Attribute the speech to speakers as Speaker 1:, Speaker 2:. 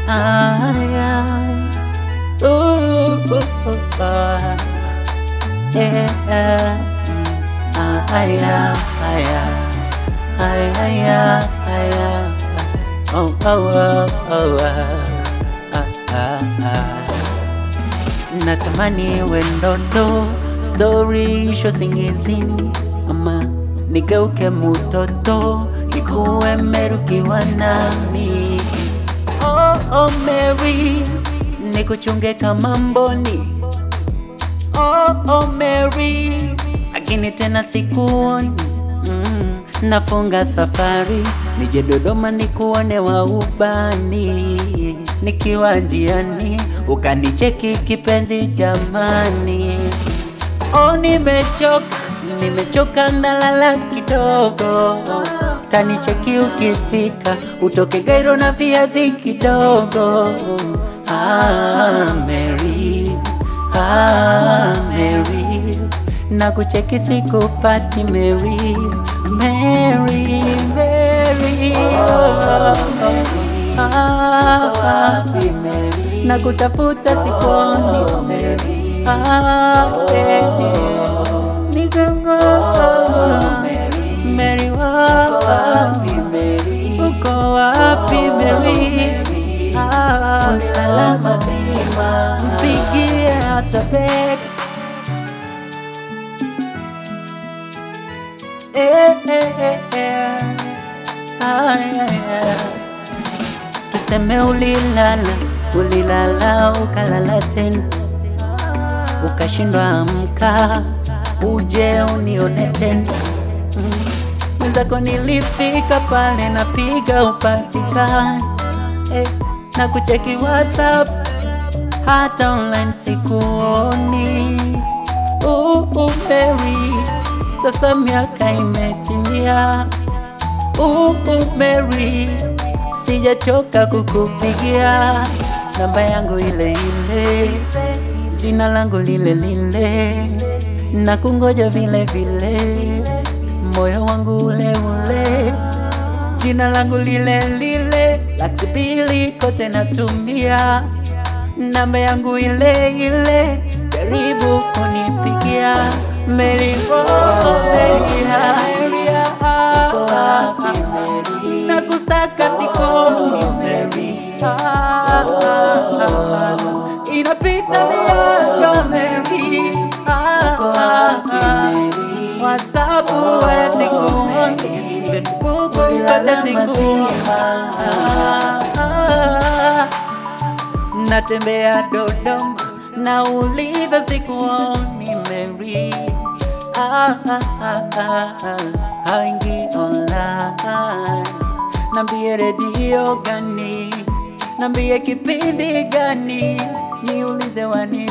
Speaker 1: Aya. Ooh, ooh, ooh, ah. Yeah. Aya, aya. Aya, aya, aya. Oh, oh, oh, oh, ah. Ah, ah, ah. Natamani iwe ndoto, story isho singizini, ama nigeuke mutoto, ikuwe merukiwa nami. Oh, oh Mary, nikuchunge kama mboni. Oh, oh Mary, lakini tena sikuoni. Mm, nafunga safari nije Dodoma nikuone wa ubani, nikiwa njiani ukanicheki kipenzi jamani. Oh, nimechoka, nimechoka nalala kidogo, tanicheki ukifika, utoke Gairo na viazi kidogo. Ah, Mary, ah, Mary, na kucheki sikupati Mary, Mary, Mary, oh, ah, na kutafuta sikuoni Mary, ah, eh, nigongo Mary, wapi Mary, uko wapi Mary, ah, ulilala mazima, mpigie hata beg Eh, eh, eh, eh. Ah, yeah, yeah. Tuseme ulilala, ulilala ukalala tena, ukashindwa amka, uje unione tena. Mm. Mwenzako nilifika pale napiga upatikani, eh, na kucheki WhatsApp hata online sikuoni. Uh, uh, Mary, sasa miaka imetimia. Uh, uh, Mary, sijachoka kukupigia namba yangu ile ile, jina langu lile lile, na kungoja vile vile, moyo wangu ule ule, jina langu lile lile, laki mbili kote natumia namba yangu ile ile, jaribu kunipigia Mary, oh, Maria, uko wapi Mary? Nakusaka sikoni Mary, Ah, ah, ah. inapita miaka Mary, Ah, ah, ah. WhatsApp wala sikuoni, Facebook kote sikuoni, Ah, ah. natembea Dodoma nauliza sikuoni Mary ah, ah, ah, ah, ah. haingi online nambie redio gani nambie kipindi gani niulize wani